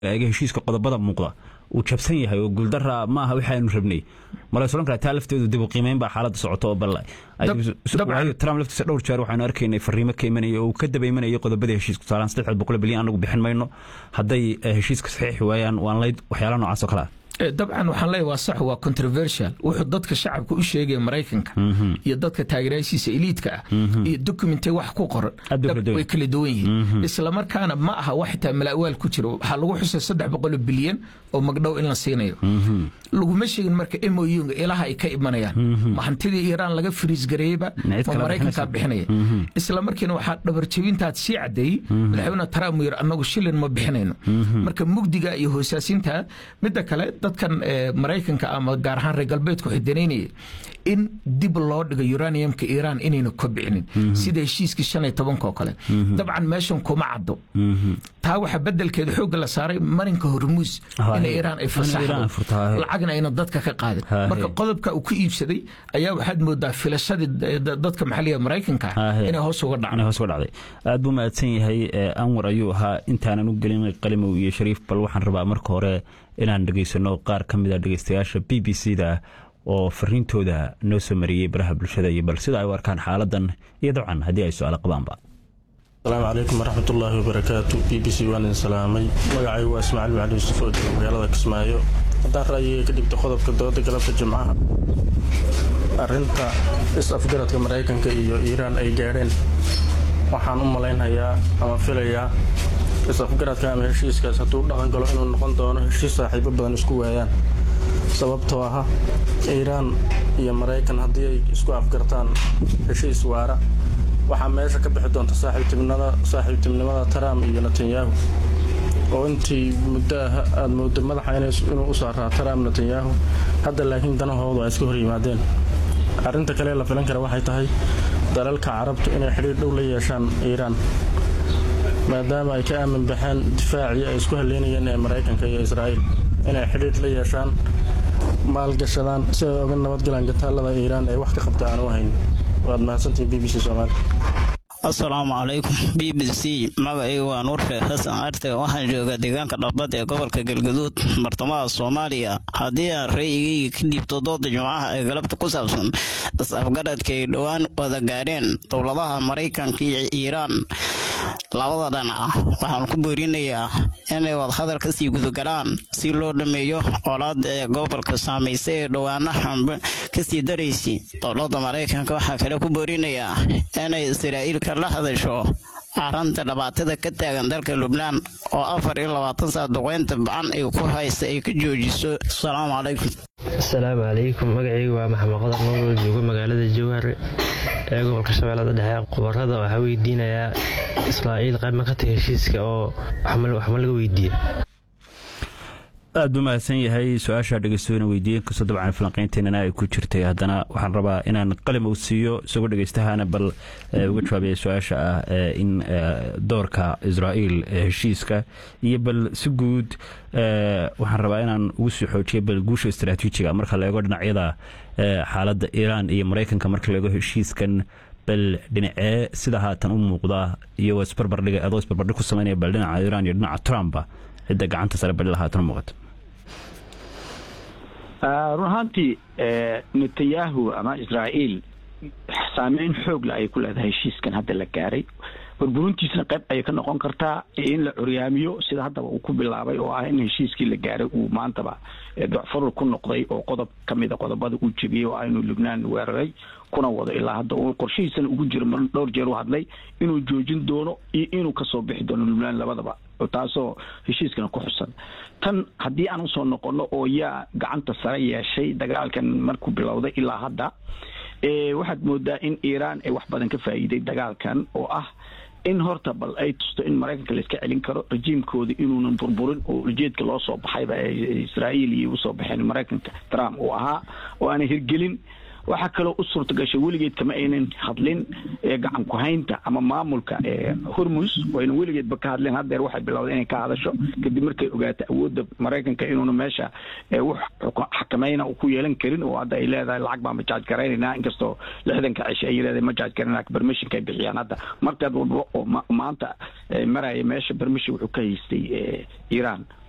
eega heshiiska qodobada muuqda uu jabsan yahay oo guuldara ma aha waxaanu rabnay mala solan karaa taa lafteedu dib u qiimeyn baa xaaladda socoto oo bal trump laftiisa dhowr jeer waxaanu arkaynay fariimo ka imanaya oo uu ka daba imanayay qodobadii heshiiska tusaalaan saddex boqol bilyan anagu bixin mayno hadday heshiiska saxiixi waayaan waan layd waxyaala noocaas oo kale ah dabcan waxaan leeyahay waa sax waa controversial wuxuu dadka shacabka u sheegaya maraykanka iyo dadka taageerayaashiisa eliidka ah iyo documente wax ku qoran way kala duwan yihiin islamarkaana ma aha wax xitaa malaawaal ku jira waxaa lagu xusay saddex boqol bilyan oo magdhow in la siinayo laguma sheegin marka moyunga ilaha ay ka imanayaan ma hantidii iiraan laga firiis gareeyeyba ma maraykankaa bixinaya isla markiina waxaa dhabarjabintaad sii cadeeyey madaxweyne trump uu yiri annagu shilin ma bixinayno marka mugdiga iyo hoosaasinta midda kale dadkan maraykanka ama gaar ahaan reer galbeedku xidanaynaya in dib loo dhigo uraniumka iiraan inayna kobcinin sida heshiiskii shan iyo tobanka oo kale dabcan meeshan kuma caddo taa waxaa bedelkeeda xoogga la saaray marinka hormuus in iiraan ay fasaxdo lacagna ayna dadka ka qaadin marka qodobka uu ku iibsaday ayaa waxaad moodaa filashadii dadka maxalliga maraykanka inay hoos uga dhacday aad buu mahadsan yahay anwar ayuu ahaa intaanan u gelin qalimow iyo shariif bal waxaan rabaa marka hore inaan dhegaysano qaar ka mid a dhegaystayaasha b b c da oo fariintooda noo soo mariyey baraha bulshada iyo bal sida ay u arkaan xaaladan iyo dabcan haddii ay su-aalo qabaanba asalaamu calaykum waraxmatullaahi wabarakaatu b b c waan idin salaamay magacay waa ismaaciil macali yuusuf oo jooga magaalada kismaayo haddaan ra'yiga ka dhigta qodobka dooda galabta jimcaha arrinta is-afgaradka maraykanka iyo iiraan ay gaadheen waxaan u malaynhayaa ama filayaa is-afgaradka ama heshiiskaas hadduu dhaqan galo inuu noqon doono heshiis saaxiibo badan isku waayaan sababtoo aha iiraan iyo maraykan haddii ay isku afgartaan heshiis waara waxaa meesha ka bixi doonta saaxiibtinimada trump iyo netanyahu oo intii muddo ah aada moodo madaxa inuu u saaraa trump netanyahu hadda laakiin danahoodu ay iska hor yimaadeen arrinta kale la filan kara waxay tahay dalalka carabtu inay xidhiir dhow la yeeshaan iiraan maadaama ay ka aamin baxeen difaacii ay isku haleynayeen ee maraykanka iyo israa'iil inay xidhiir la yeeshaan maalgashadaan si ay oga nabadgalaan gataalada iiraan ee wax ka qabta aan u hayn waad mahadsantihin b b c soomaali asalaamu calaykum b b c magacaygu waa nuurfe xasan arte waxaan joogaa deegaanka dhabbad ee gobolka galgaduud bartamaha soomaaliya haddii aan ra'yigayga ka dhiibto dooda jimcaha ee galabta ku saabsan is-afgaradka ay dhowaan wada gaadheen dowladaha maraykanka iyo iiraan labada dhanac waxaan ku boorinayaa inay wadahadal kasii gudagalaan si loo dhameeyo colaada ee gobolka saamaysa ee dhowaanaha kasii daraysay dowlada maraykanka waxaa kale ku boorinayaa inay israa'iil la hadasho aranta dhibaatada ka taagan dalka lubnaan oo afar iyo labaatan saad duqeynta bacan ay ku haysa ay ka joojiso asalaamu calaykum asalaamu calaykum magacaygu waa maxamed qodar nool joogo magaalada jowhar ee gobolka shabeellada dhexe khubarada waxaa weydiinayaa israa'iil qayb ma ka tahay heshiiska oo waxma laga weydiiye aad buu mahadsan yahay su-aasha dhegeystoona weydiiyeen kastoo dabcan falanqeynteenana ay ku jirtay haddana waxaan rabaa inaan qalim uu siiyo isagoo dhegeystahaana bal uga jawaabaya su-aasha ah in doorka israa'iil heshiiska iyo bal si guud waxaan rabaa inaan ugu sii xoojiyo bal guusha istaraatiijiga marka la eego dhinacyada xaaladda iiraan iyo maraykanka marka la eego heshiiskan bal dhinacee sida haatan u muuqda iyagoo isbarbardhiga adoo isbarbardhig ku sameynaya bal dhinaca iiraan iyo dhinaca trumpa cidda gacanta sare bal haatan u muuqata run ahaantii netanyahu ama israa'iil saameyn xoogla ayay ku leedahay heshiiskan hadda la gaaray burburintiisna qayb ayay ka noqon kartaa in la curyaamiyo sida haddaba uu ku bilaabay oo ah in heshiiskii la gaaray uu maantaba docfarur ku noqday oo qodob ka mida qodobada uu jebiyey oo ah inuu lubnaan weeraray kuna wado ilaa hadda uu qorshihiisana ugu jiro mar dhowr jeer u hadlay inuu joojin doono iyo inuu kasoo bixi doono lubnaan labadaba taasoo heshiiskana ku xusan tan haddii aan usoo noqono oo yaa gacanta sare yeeshay dagaalkan markuu bilowday ilaa hadda waxaad moodaa in iiraan ay wax badan ka faa'iiday dagaalkan oo ah in horta bal ay tusto in maraykanka la iska celin karo rajiimkooda inuunan burburin oo ujeedka loo soo baxayba israa'iil iyo usoo baxeen maraykanka trump uu ahaa oo aanay hirgelin waxaa kaloo u suurta gashay weligeed kama aynan hadlin gacan ku-haynta ama maamulka hormus wayna weligeedba ka hadleen haddeer waxay bilowday inay ka hadasho kadib markay ogaato awoodda maraykanka inuuna meesha wax xakamayna ku yeelan karin oo hadda ay leedahay lacag baan majaaj garaynayna inkastoo lixdanka cishe ay leedahay majaaj garanayna permissionka ay bixiyaan hadda markaad walba oo maanta maraya meesha permission wuxuu ka haystay iiraan